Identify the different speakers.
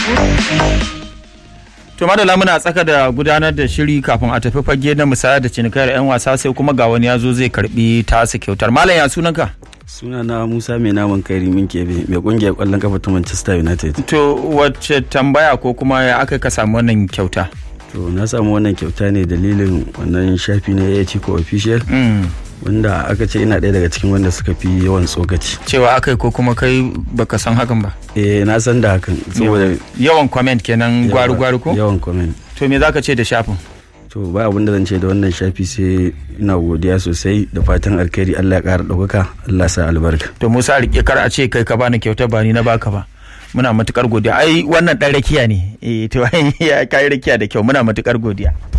Speaker 1: To madala muna tsaka da gudanar da shiri kafin a tafi fage na musaya da cinikayar 'yan wasa sai kuma ga wani ya zo zai karbi tasa kyautar. Malam ya sunanka?
Speaker 2: suna na musa mai naman kai rimin kebe mai kungiyar kwallon kafa ta manchester united
Speaker 1: To wacce tambaya ko kuma ya aka ka samu wannan kyauta?
Speaker 2: to na samu wannan kyauta ne dalilin wannan shafi na ya ko official
Speaker 1: Mm.
Speaker 2: wanda aka ce ina ɗaya daga cikin wanda suka fi yawan tsokaci
Speaker 1: Cewa aka ko kuma kai baka san hakan ba.
Speaker 2: eh na san da hakan saboda
Speaker 1: Yawan comment kenan gwari-gwari ko?
Speaker 2: yawan comment
Speaker 1: To me zaka ce da shafin?
Speaker 2: to ba abin da zan ce da wannan shafi sai ina godiya sosai da fatan alkhairi Allah ya ƙara ɗaukaka Allah sa albarka
Speaker 1: To Musa rike kar a ce kai ka bani kyautar ba ni na baka ba. Muna matukar godiya. Ai wannan dan rakiya ne. Eh to ya kai rakiya da kyau muna matukar godiya.